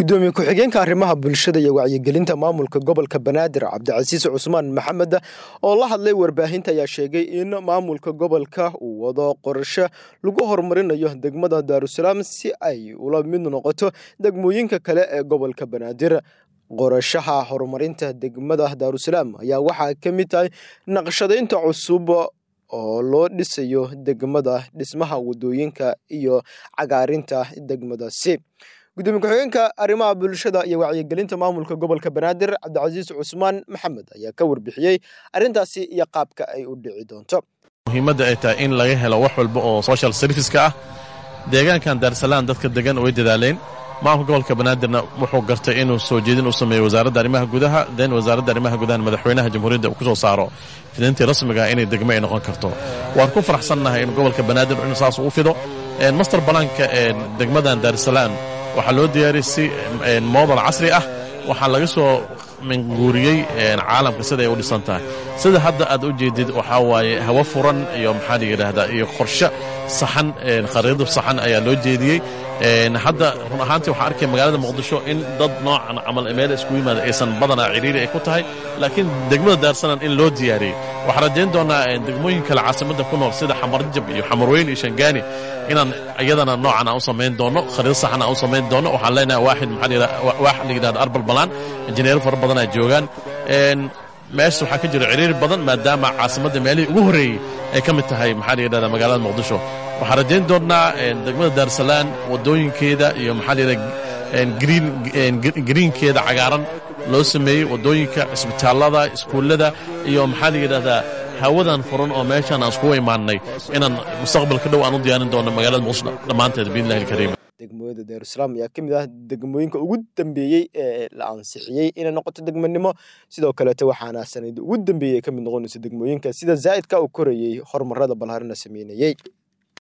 gudoomiye ku-xigeenka arrimaha bulshada iyo wacyigelinta maamulka gobolka banaadir cabdicasiis cusmaan maxamed oo la hadlay warbaahinta ayaa sheegay in maamulka gobolka uu wado qorshe lagu horumarinayo degmada daarusalaam si ay ula mid noqoto degmooyinka kale ee gobolka banaadir qorashaha horumarinta degmada daarusalaam ayaa waxaa ka mid tahay naqshadaynta cusub oo loo dhisayo degmada dhismaha wadooyinka iyo cagaarinta degmadaasi gudoomiye ku-xigeenka arrimaha bulshada iyo wacyigelinta maamulka gobolka banaadir cabdicasiis cusmaan maxamed ayaa ka warbixiyey arrintaasi iyo qaabka ay u dhici doonto muhiimadda ay tahay in laga helo wax walba oo social serviceska ah deegaankan daarsalaan dadka degan way dadaaleen maamulka gobolka banaadirna wuxuu gartay inuu soo jeedin u sameeyo wasaaradda arrimaha gudaha den wasaaradda arrimaha gudaha madaxweynaha jamhuuriyadda uu ku soo saaro fidintii rasmiga inay degmo ay noqon karto waan ku faraxsannahay in gobolka banaadir in saas uu fido master balaanka degmadan daarsalaan waxaa loo diyaariyey si moodal casri ah waxaa laga soo minguuriyey caalamka sida ay u dhisan tahay sida hadda aad u jeedid waxaa waaye hawo furan iyo maxaa la yidhaahdaa iyo qorshe saxan khariidad saxan ayaa loo jeediyey hadda run ahaantii waxaa arkaya magaalada muqdisho in dad noocan camal meel isku yimaada aysan badanaa ciriiri ay ku tahay laakiin degmada daarsanan in loo diyaariyey waxaan rajayn doonaa degmooyin kale caasimadda ku nool sida xamarjab iyo xamarweyn iyo shangaani inaan iyadana noocan aan u samayn doono khariid saxan aan u samayn doono waxaan leenahay waaxid maxaa waax la yidhahda arbal balaan injineero fara badan ay joogaan meesha waxaa ka jira ciriiri badan maadaama caasimadda meelihii ugu horreeyey ay ka mid tahay maxaa la yidhahda magaalada muqdisho waxaan rajayn doonnaa degmada daarsalaan waddooyinkeeda iyo maxaa la yidhahda greenkeeda cagaaran loo sameeyey waddooyinka cisbitaallada iskuullada iyo maxaa la yidhahdaa hawadan furan oo meeshaan aan iskugu imaannay inaan mustaqbalka dhow aan u diyaarin doono magaalada muqdisho dhammaanteed biidnillahi alkariim degmooyada daarusalaam ayaa ka mid ah degmooyinka ugu dambeeyey ee la ansixiyey inay noqoto degmanimo sidoo kaleete waxaana sanadii ugu dambeeyey ka mid noqonaysa degmooyinka sida zaa'idka uu korayey horumarada balharina sameynayey